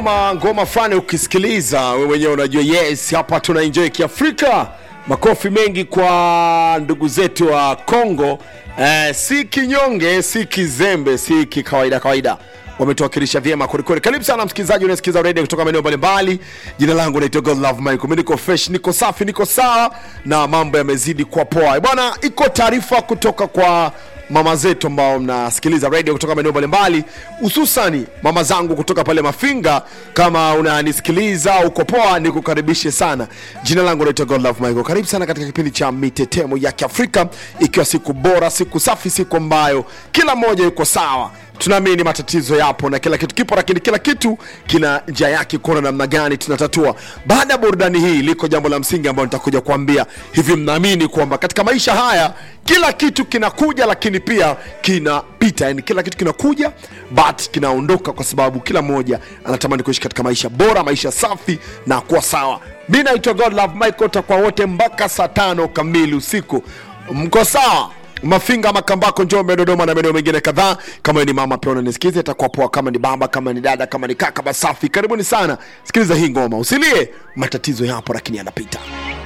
Ma ngoma fani ukisikiliza wewe mwenyewe unajua yes hapa tuna enjoy kiafrika makofi mengi kwa ndugu zetu wa congo eh, si kinyonge si kizembe si kikawaida kawaida wametuwakilisha vyema kwelikweli karibu sana msikilizaji unasikiza redio kutoka maeneo mbalimbali jina langu naitwa god love michael mi niko fresh niko safi niko sawa na mambo yamezidi kwa poa bwana iko taarifa kutoka kwa mama zetu ambao mnasikiliza radio kutoka maeneo mbalimbali hususani mama zangu kutoka pale mafinga kama unanisikiliza uko poa nikukaribishe sana jina langu naitwa godlove michael karibu sana katika kipindi cha mitetemo ya kiafrika ikiwa siku bora siku safi siku ambayo kila mmoja yuko sawa tunaamini matatizo yapo na kila kitu kipo lakini kila kitu kina njia yake kuona namna gani tunatatua baada ya burudani hii liko jambo la msingi ambayo nitakuja kuambia hivi mnaamini kwamba katika maisha haya kila kitu kinakuja lakini pia kinapita yani kila kitu kinakuja but kinaondoka kwa sababu kila mmoja anatamani kuishi katika maisha bora maisha safi na kuwa sawa mi naitwa god love michael takwa wote mpaka saa tano kamili usiku mko sawa mafinga makambako njombe dodoma na maeneo mengine kadhaa kama wewe ni mama pia unanisikiza itakuwa poa kama ni baba kama ni dada kama ni kaka basafi karibuni sana sikiliza hii ngoma usilie matatizo yapo lakini yanapita